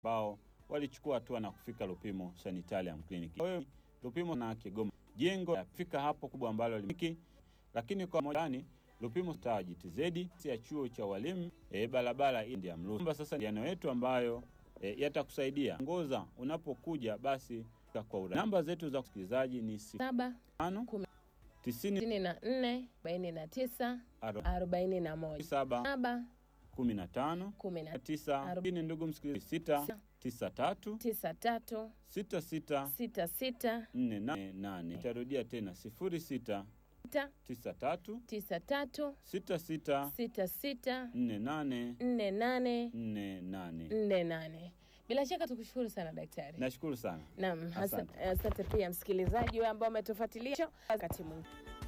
ambao walichukua hatua na kufika Lupimo Sanitarium Clinic. Kwa hiyo Lupimo na Kigoma jengo fika hapo kubwa ambalo limiki, lakini kwa mojani Lupimo Star GTZ ya chuo cha walimu e, barabara hii ya Mrusi. Sasa ndiano yetu ambayo e, yatakusaidia ngoza unapokuja basi kwa urahisi. Namba zetu za kusikilizaji ni saba tano Kumi. tisini sitini na nne arobaini na tisa aro- arobaini na moja saba saba kumi na tano kumi na tisa arobaini. Ndugu msikilizaji, sita tisa tatu tisa tatu sita sita sita sita nne nane nane. Itarudia tena sifuri sita sita tisa tatu tisa tatu sita sita sita sita nne nane nne nane nne nane. nne nane. Bila shaka tukushukuru sana daktari. Nashukuru sana. Naam, Asante. asante asante pia msikilizaji wewe ambao umetufuatilia wakati mwingine.